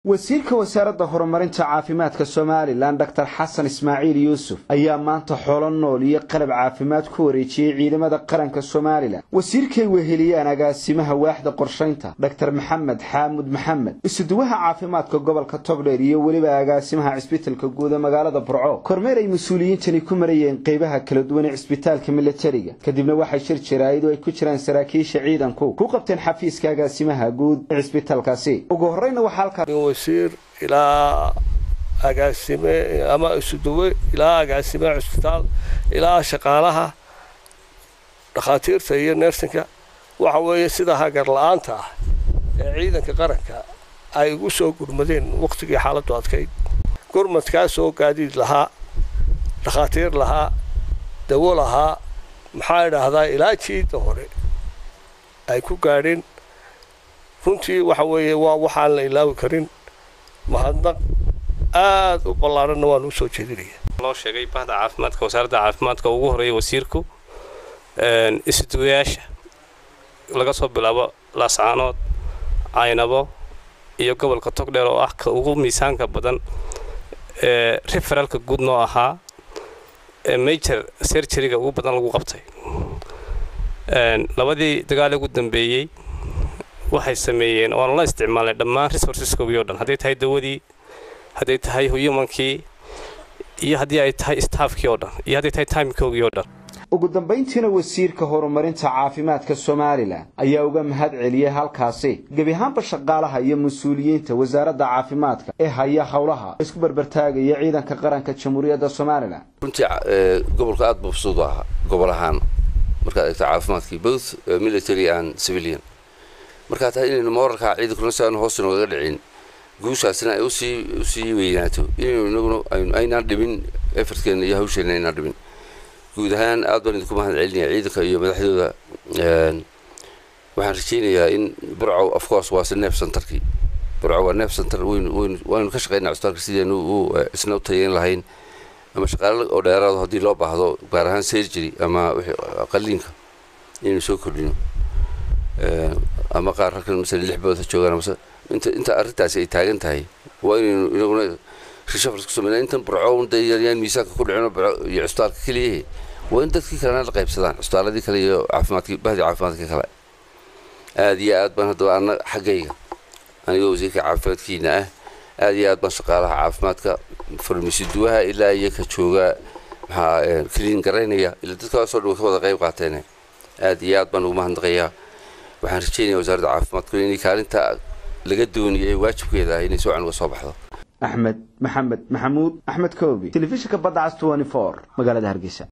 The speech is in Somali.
wasiirka wasaaradda horumarinta caafimaadka somalilan dor xasan ismaaciil yuusuf ayaa maanta xoolo nool iyo qalab caafimaad ku wareejiyey ciidamada qaranka somalilan wasiirkay weheliyaan agaasimaha waaxda qorshaynta dor maxamed xaamud maxamed isuduwaha caafimaadka gobolka togdheer iyo weliba agaasimaha cisbitalka guud ee magaalada burco kormeer ay mas-uuliyiintani ku marayeen qeybaha kala duwan ee cisbitaalka milatariga kadibna waxay shir jaraa'id oo ay ku jiraan saraakiisha ciidanku ku qabteen xafiiska agaasimaha guud ee cisbitaalkaasi ugu horreyna waxaa halkaa wasiir ilaa agaasime ama isuduwe ilaa agaasime cusbitaal ilaa shaqaalaha dhakhaatiirta iyo neersinka waxa weeye sida hagar la-aanta ah ee ciidanka qaranka ay ugu soo gurmadeen wakhtigii xaaladdu adkayd gurmadkaasoo gaadiid lahaa dhakhaatiir lahaa dawo lahaa maxaa idhaahdaa ilaa jiidda hore ay ku gaadheen runtii waxa weeye waa waxaan la ilaawi karin mahadnaq aada u ballaaranna waan usoo jeedinaya loo sheegay bahda caafimaadka wasaaradda caafimaadka ugu horeeya wasiirku isduwayaasha laga soo bilaabo laascaanood caynabo iyo gobolka togdheer oo ah ka ugu miisaanka badan ee referaalka guud noo ahaa ee major serjariga ugu badan lagu qabtay labadii dagaal ugu dambeeyey waxay sameeyeen oan la isticmaalnay dhammaan resourceskoogii o dhan hadday tahay dawadii hadday tahay humankii iyo haddii ay tahay staafkii oo dhan iyo hadday tahay timikoogii oo dhan ugu dambayntiina wasiirka horumarinta caafimaadka somalilan ayaa uga mahad celiyey halkaasi gebi ahaanba shaqaalaha iyo mas-uuliyiinta wasaaradda caafimaadka ee haya howlaha isku barbartaagaya ciidanka qaranka jamhuuriyadda somalilan runtii gobolka aad mabsuud ahaa gobol ahaan markaad eegto caafimaadkii both military and civilian markaa tahay inaynu moorarkaa ciidankuna si aanu hoos inoogaga dhicin guushaasina ay usii usii weynaato inaynu inaguna aynaan dhimin efartkeena iyo hawsheenna aynaan dhimin guud ahaan aad baan idinku mahad celinaya ciidanka iyo madaxdooda waxaan rajaynayaa in burcow of course waa si neef centerkii burcow waa neef center waynu waynu waaynu ka shaqaynaa cusbitaalka sidaynu u isna u tayeyn lahayn ama shaqaale oo dheeraado haddii loo baahdo gaar ahaan surgery ama qaliinka inaynu soo kordhino ama qaar halkan masala lix bood ha joogaan mase inta inta arrintaasi ay taagan tahay waa inaynu inaguna reshafars ku sameynaa intan burcown dee yaan miisaanka ku dhicino iyo cusbitaalka keliyahe waa in dadkii kalena la qaybsadaan cusbitaaladii kale iyo caafimaadkii bahdii caafimaadka kale aada iyo aad baan haddaba ana xaggayga anigoo wasiirka caafimaadkiina ah aada iyo aad baan shaqaalaha caafimaadka farmasiduwaha ilaa iyo ka jooga maxaa kaliin garaynaya ilaa dadkaasoo dhan way ka wada qayb qaateen aada iyo aad baan ugu mahadnaqayaa waxaan rajeynaya wasaaradda caafimaadku inay kaalinta laga dooniyay waajibkeeda ah inay si wacan uga soo baxdo axmed maxamed maxamuud axmed koobi telefishinka badda cas magaalada hargeysa